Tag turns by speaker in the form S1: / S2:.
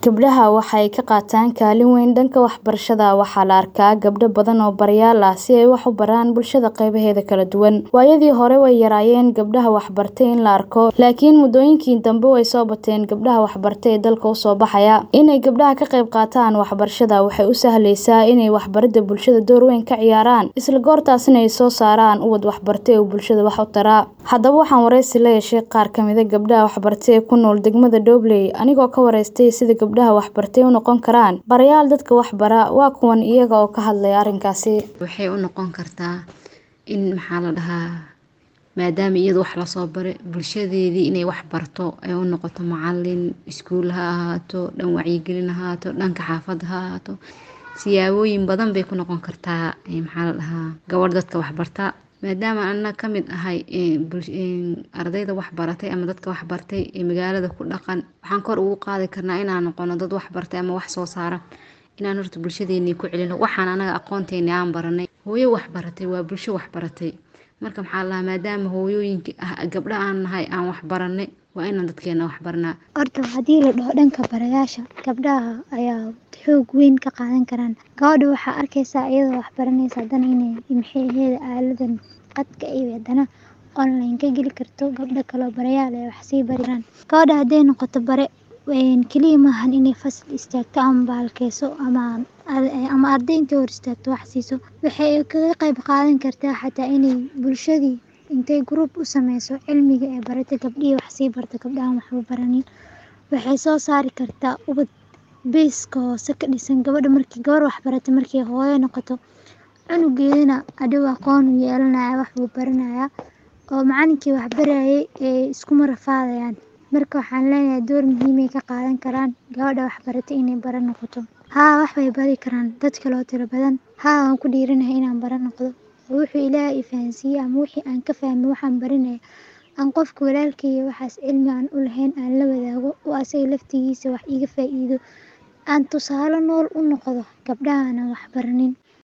S1: Gabdhaha waxay ka qaataan kaalin weyn dhanka waxbarashada. Waxaa la arkaa gabdho badan oo barayaal ah si ay wax u baraan bulshada qaybaheeda kala duwan. Waayadii hore way yaraayeen gabdhaha waxbartay in la arko, laakiin muddooyinkii dambe way soo bateen gabdhaha waxbartay ee dalka u soo baxaya. Inay gabdhaha ka qayb qaataan waxbarashada waxay u sahlaysaa inay waxbaridda bulshada door weyn ka ciyaaraan, isla goortaasna ay soo saaraan ubad waxbartay oo bulshada wax u tara. Haddaba waxaan wareysi la yeeshay qaar ka mid ah gabdhaha waxbartay ee ku nool degmada Dobley, anigoo ka waraystay sida gabdhaha waxbartay u noqon karaan barayaal dadka wax bara. Waa kuwan iyaga oo ka hadlaya arrinkaasi.
S2: Waxay u noqon kartaa in maxaa la dhahaa maadaama iyada wax lasoo baray bulshadeedii inay wax barto ay u noqoto macallin iskuul ha ahaato dhan wacyigelin ha ahaato dhanka xaafadda ha ahaato siyaabooyin badan bay ku noqon kartaa maxaa la dhahaa gabadh dadka wax barta maadaama ana ka mid ahay ardayda wax baratay ama dadka wax bartay ee magaalada ku dhaqan waxaan kor ugu qaadi karnaa inaan noqono dad wax bartay ama wax soo saara inaan horta bulshadeennii ku celino waxaan anaga aqoonteennii aan baranay hooyo wax baratay waa bulsho wax baratay marka maxaa la dhahaa maadaama hooyooyinka gabdha aan nahay aan wax baranay waa inaan dadkeena wax barnaa
S3: horta haddii la dhaho dhanka barayaasha gabdhaha ayaa xoog weyn ka qaadan karaan gabadha waxaa arkaysaa iyadoo wax baranaysa haddana inay maxay ahayd aaladan qadka iyo haddana online ka geli karto gabdho kaloo barayaal ay wax sii bari karaan gabadha hadday noqoto bare keliya maahan inay fasal istaagto ama baalkeyso ama ama arday intay hor istaagto wax siiso waxay kaga qayb qaadan kartaa xataa inay bulshadii intay group u sameyso cilmiga ee barata gabdhihii wax sii barta gabdhahan waxba baranin waxay soo saari kartaa ubad beeska hoose ka dhisan gabadha markii gabar wax barata markii hooyo noqoto cunugeedana hadhow aqoon u yeelanaya wax buu baranayaa oo macalinkii wax barayay ee iskuma rafaadayaan marka waxaan leeyahay door muhiimay ka qaadan karaan gabadha wax baratay inay bara noqoto haa wax bay bari karaan dad kaloo tiro badan haa waan ku dhiiranahay inaan bara noqdo wuxuu ilaahay i fahansiiyey ama wixii aan ka fahmay waxaan baranaya aan qofka walaalkayga waxaas cilmi aan u lahayn aan la wadaago oo asaga laftigiisa wax iga faa'iido aan tusaale nool u noqdo gabdhaha aanan wax baranin